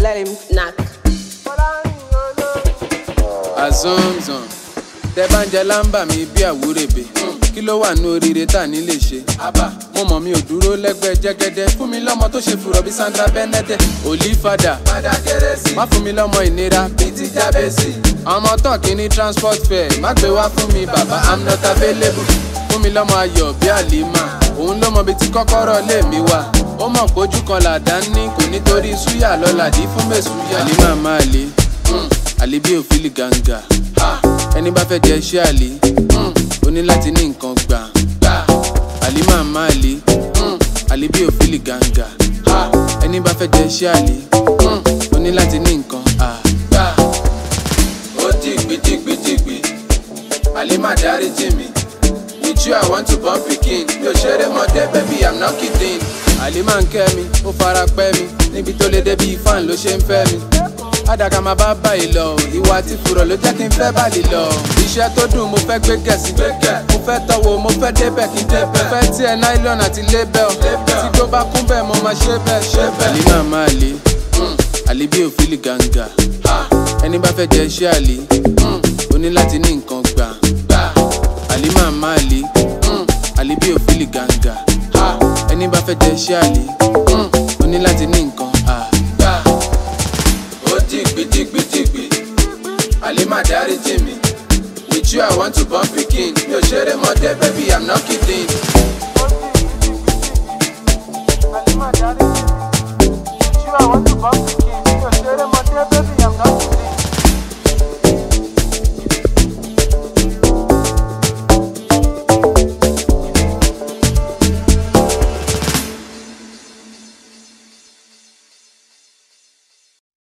let him knack. azonzan tẹ bá ń jẹ lámbà mi bí àwúrèbè kí ló wà ní oríire tá a ní lè ṣe mo mọ̀ mi ò dúró lẹ́gbẹ́ jẹ́gẹ́dẹ́ fún mi lọ́mọ tó ṣe fùrọ̀ bí sandra benede olífàdà má fún mi lọ́mọ ìnira bíi ti jábẹ́sì ọmọ tán kì í ní transport fare má gbé wá fún mi bàbá i'm not available fún mi lọ́mọ ayọ̀ bí àlìmá òun ló mọ bí tí kọ́kọ́rọ́ lè mi wà ó mọ̀ pójú kan làdá ní kò nítorí súyà lọ́làdí fún mẹ́sùyà àlìmá máa lè àlè bí òfìlì gàǹgà ẹni bá fẹ́ jẹ iṣẹ́ àlè ó ní láti ní nǹkan gbà àlè máa má àlè àlè bí òfìlì gàǹgà ẹni bá fẹ́ jẹ iṣẹ́ àlè ó ní láti ní nǹkan gbà. ó dìgbì dìgbì dìgbì àlè má dárí jì mí with you i want to born pikin mi ò ṣeré mọ́dé baby i'm not kidding. àlè máa ń kẹ́ mi ó fara pẹ́ mi níbi tó lè débi fan ló ṣe ń fẹ́ mi àdàkà máa bá báyìí lọ ìwà àti fùrọ̀ ló jẹ́ kí n fẹ́ báyìí lọ. iṣẹ́ tó dùn mo fẹ́ gbé gẹ̀ẹ́sì mo fẹ́ tọwọ́ mo fẹ́ débẹ̀ kí n débẹ̀. mo fẹ́ tiẹ̀ nylon àti label tí tó bá kún bẹ́ẹ̀ mo máa ṣe bẹ́ẹ̀ ṣe bẹ́ẹ̀. àlè máa máa lè àlè bí òfìlì gàǹgà ẹni bá fẹ́ jẹ iṣẹ́ àlè ó ní láti ní nǹkan gbà. àlè máa máa lè àlè bí òfìlì gàǹgà ẹni bá fẹ́ jẹ iṣẹ́ àlè ó ní láti ní nǹkan gbà ó dìgbì dìgbì dìgbì àlè má dárí jì mí with you i want to born pikin mi ò ṣeré mọ́dé baby i'm not kidding.